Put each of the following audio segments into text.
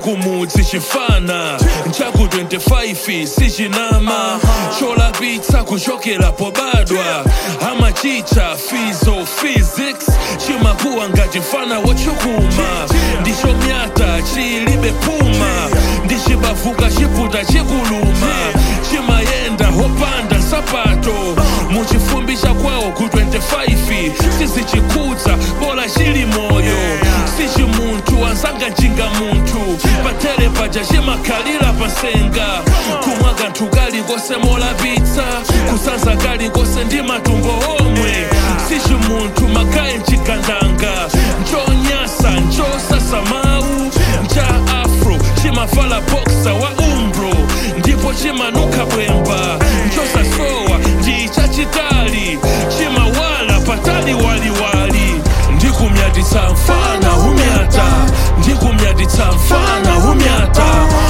chakumudzi chifana chaku 25 sichinama cholapitsa kuchokera pobadwa amachicha fizo physics chimakuwa ngati mfana wochukuma ndichomyata chilibe puma ndichibavuka chiputa chikuluma chimayenda hopanda nsapato muchifumbi kwawo ku 25 sizichikudza bola chili moyo sichi munthu ansanga njinga munthu patere paja chimakhalira pasenga kumwa kanthu kalikose molapitsa kusanza kalikose ndi matumbo omwe sichi munthu makhaye mchigandanga nchonyasa nchosasa mawu ncha afro chimavala boksa wa umbro ndipo chimanuka bwemba nchosasowa ndi chachitali chimawala patali waliwali ndikumyatitsa mfana humyata ndikumyatitsa mfana humyata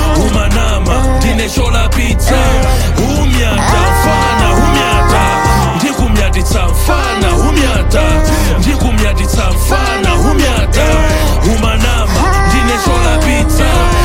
humanama ndine cholapitsa humyata mfana humyata ndikumyatitsa mfana humyata ndikumyatitsa mfana humyata humanama ndine cholapitsa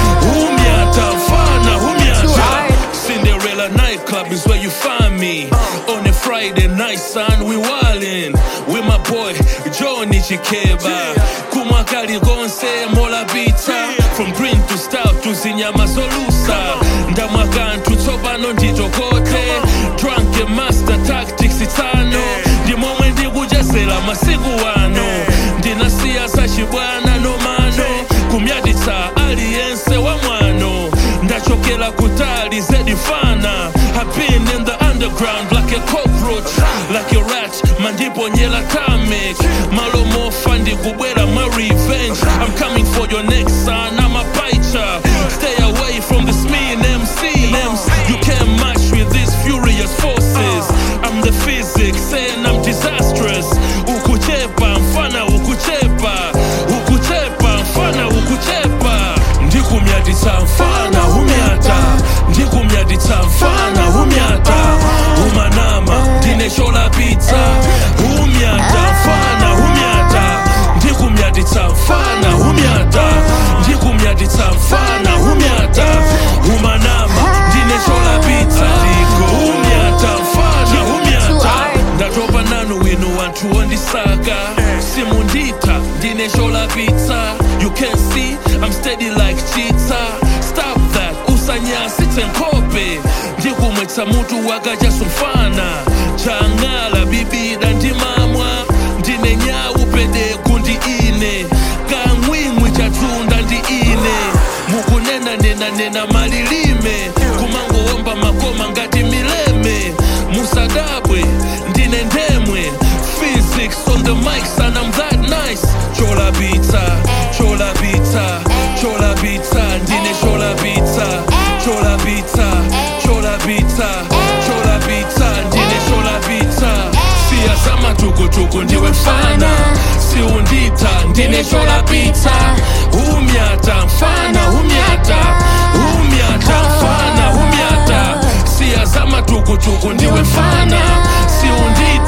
humyata mfana humyata Cinderella nightclub is where you find me. On a Friday night, son, we wildin' with my boy Johnny Chikeba. Kumakali gonse mola bita. From green to stout to zinyama solusa. Ndamwakantu tsopano nditokote. Drunken master tactics itano. Ndimomwe ndikujazela masiku ano. Ndinasiya sachibwana nomano. Kumyatitsa aliyense wa mwano. ndachokera kutali zedifana I've been in the underground like a cockroach like a rat mandiponyela tamic malomofa ndikubwera my revenge I'm coming for your next son I'm a paicha stay away from this mean MC you can't match with these furious forces I'm the physics and I'm disastrous ukuchepa mfana ukuchepa ukuchepa mfana ukuchepa ndikumyatitsa mfana humyata ndikumyatitsa mfana humyata humanama ndine cholapitsa humyata mfana humyata ndikumyatitsa mfana humyata ndikumyatitsa mfana humyata humanama ndine cholapitsa humyata mfana humyata ndatopa nanu winu wanthu wondisaka simunditha ndine cholapitsa you can see i'm steady like cheetah stop that usanyasitse nkhope ndikumwetsa mutu wakachasumfana chang'ala bibida ndimamwa ndine nyawu pedeku ndi ine kamwimwi chatunda ndi ine mukunena nena nena malilime kumangowomba makoma ngati mileme musadabwe ndine ndemwe physics on the mic son I'm that nice cholapitsa cholapitsa cholapitsa ndine cholapitsa cholapitsa cholapitsa cholapitsa ndine cholapitsa siya zamatukutuku ndiwe mfana siundita ndine cholapitsa humyata mfana humyata humyata mfana humyata siya zamatukutuku ndiwe mfana siundita